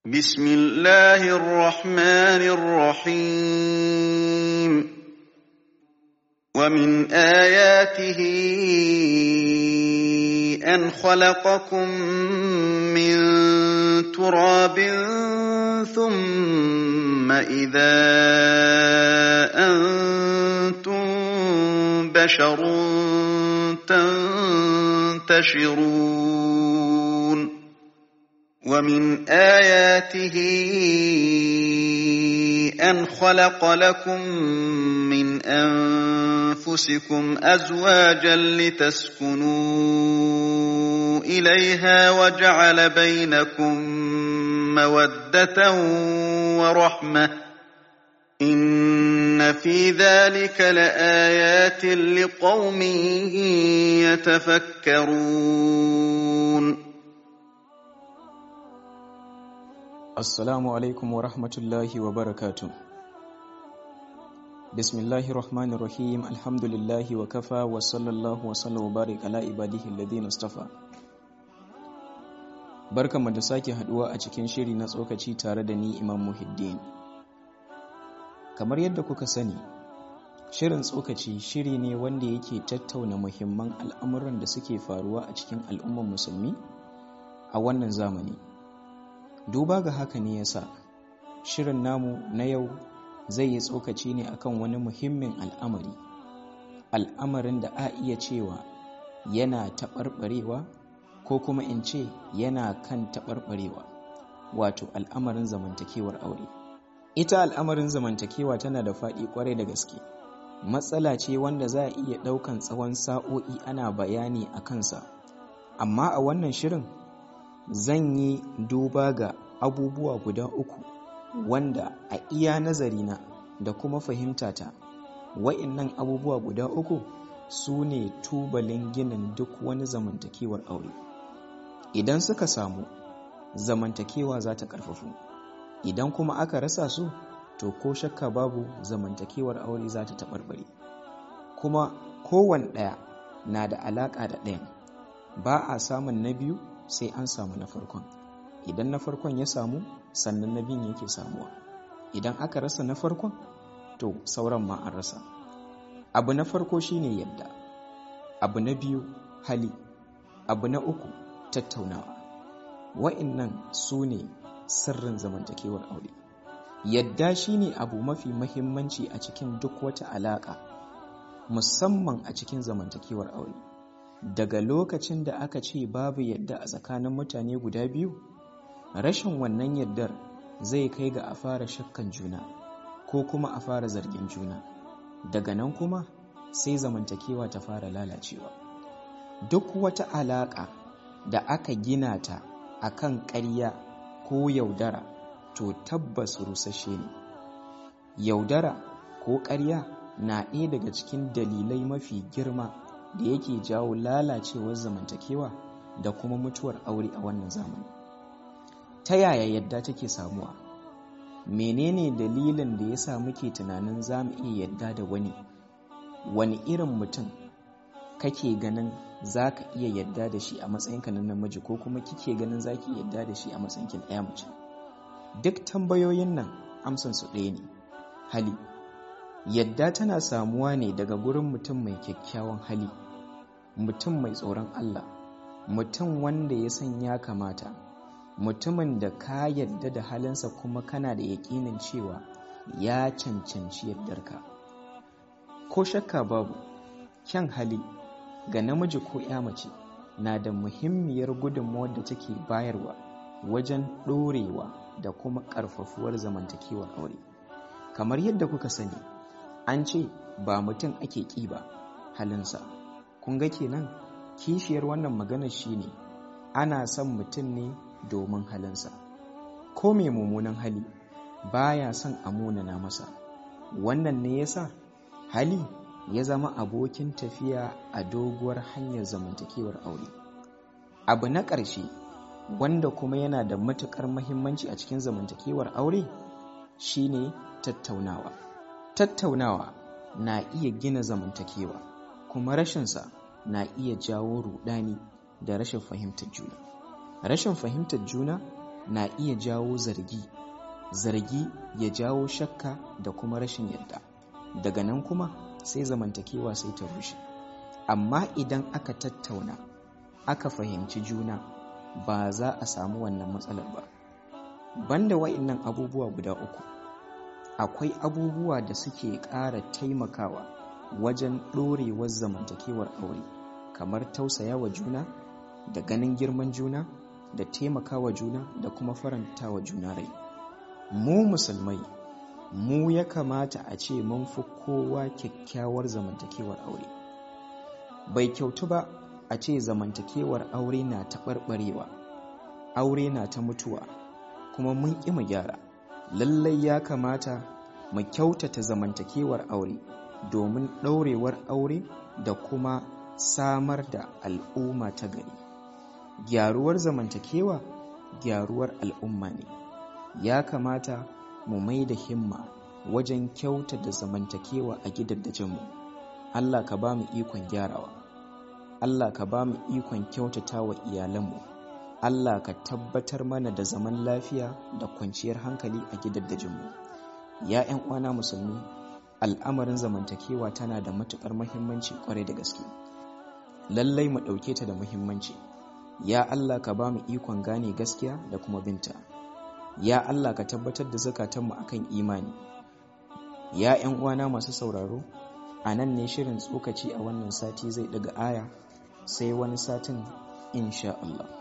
بسم الله الرحمن الرحيم ومن آياته أن خلقكم من تراب ثم إذا أنتم بشر تنتشرون ومن آياته أن خلق لكم من أنفسكم أزواجا لتسكنوا إليها وجعل بينكم مودة ورحمة إن في ذلك لآيات لقوم يتفكرون Assalamu alaikum wa rahmatullahi wa barakatu. Bismillahir Rahmanir Rahim Alhamdulillahi wa kafa wa sallallahu wa sallam wa barik ala ibadihi alladhina istafa. Barkanmu da sake haduwa a cikin shiri na tsokaci tare da ni Imam Muhiddin. Kamar yadda kuka sani, shirin tsokaci shiri ne wanda yake tattauna muhimman al'amuran da suke faruwa a cikin al'umman musulmi a wannan zamani. duba ga haka ne yasa shirin namu na yau zai yi tsokaci ne akan wani muhimmin al'amari al'amarin da a iya cewa yana taɓarɓarewa ko kuma in ce yana kan taɓarɓarewa wato al'amarin zamantakewar aure ita al'amarin zamantakewa tana da faɗi ƙwarai da gaske matsala ce wanda za a iya ɗaukan tsawon sa'o'i ana bayani a kansa amma a wannan shirin zan yi duba ga abubuwa guda uku wanda a iya nazarina da kuma fahimtata wa'innan abubuwa guda uku su ne tubalin ginin duk wani zamantakewar aure idan suka samu zamantakewa za ta ƙarfafu idan kuma aka rasa su to ko shakka babu zamantakewar aure za ta taɓarɓare kuma kowane ɗaya na da alaƙa da ɗayan ba a samun na biyu sai an samu na farkon idan na farkon ya samu sannan na biyun yake samuwa idan aka rasa na farkon to sauran ma an rasa abu na farko shine yadda abu na biyu hali abu na uku tattaunawa wa'innan su ne sirrin zamantakewar aure yadda shine abu mafi mahimmanci a cikin duk wata alaƙa musamman a cikin zamantakewar aure daga lokacin da aka ce babu yadda a tsakanin mutane guda biyu rashin wannan yaddar zai kai ga a fara shakkan juna ko kuma a fara zargin juna daga nan kuma sai zamantakewa ta fara lalacewa duk wata alaƙa da aka gina ta akan ƙarya ko yaudara to tabbas rusashe ne yaudara ko ƙarya na ɗaya daga cikin dalilai mafi girma da yake jawo lalacewar zamantakewa da kuma mutuwar aure a wannan zamani ta yaya yadda take samuwa menene dalilin da yasa muke tunanin za mu iya yadda da wani wani irin mutum kake ganin za ka iya yadda da shi a matsayinka na namiji ko kuma kike ganin za ki yadda da shi a matsayinki na ɗaya mace duk tambayoyin nan amsansu ɗaya ne hali yadda tana samuwa ne daga gurin mutum mai kyakkyawan hali mutum mai tsoron Allah mutum wanda ya san ya kamata mutumin da ka yadda da halinsa kuma kana da yaƙinin cewa ya cancanci yardarka ko shakka babu kyan hali ga namiji ko ya mace na da muhimmiyar gudunmawar da take bayarwa wajen ɗorewa da kuma ƙarfafuwar zamantakewar aure kamar yadda kuka sani an ce ba mutum ake ƙi ba halinsa kun ga kenan kishiyar wannan maganar shine ana son mutum ne domin halinsa ko mai mummunan hali baya son a munana masa wannan ne yasa hali ya zama abokin tafiya a doguwar hanyar zamantakewar aure abu na ƙarshe wanda kuma yana da matuƙar mahimmanci a cikin zamantakewar aure shine tattaunawa tattaunawa na iya gina zamantakewa kuma rashinsa na iya jawo rudani da rashin fahimtar juna rashin fahimtar juna na iya jawo zargi zargi ya jawo shakka da kuma rashin yadda daga nan kuma sai zamantakewa sai ta rushe amma idan aka tattauna aka fahimci juna ba za a samu wannan matsalar ba banda wa'innan abubuwa guda uku akwai abubuwa da suke ƙara taimakawa wajen ɗorewar zamantakewar aure kamar tausaya wa juna da ganin girman juna da taimakawa juna da kuma faranta wa juna rai mu musulmai mu ya kamata a ce mun fi kowa kyakkyawar zamantakewar aure bai kyautu ba a ce zamantakewar aure na taɓarɓarewa aure na ta mutuwa kuma mun ƙi mu gyara lallai ya kamata mu kyautata zamantakewar aure domin ɗaurewar aure da kuma samar da al'umma ta gari gyaruwar zamantakewa gyaruwar al'umma ne ya kamata mu mai da himma wajen kyautata zamantakewa a gidajenmu allah ka ba mu ikon gyarawa allah ka ba mu ikon kyautata wa iyalanmu allah ka tabbatar mana da zaman lafiya da kwanciyar hankali a gidajenmu ya 'yan uwana musulmi al'amarin zamantakewa tana da matuƙar muhimmanci kwarai da gaske lallai mu ɗauke ta da muhimmanci ya Allah ka ba mu ikon gane gaskiya da kuma binta ya Allah ka tabbatar da zukatanmu akan imani ya 'yan uwana masu sauraro a nan ne shirin tsokaci a wannan sati zai daga aya sai wani satin insha Allah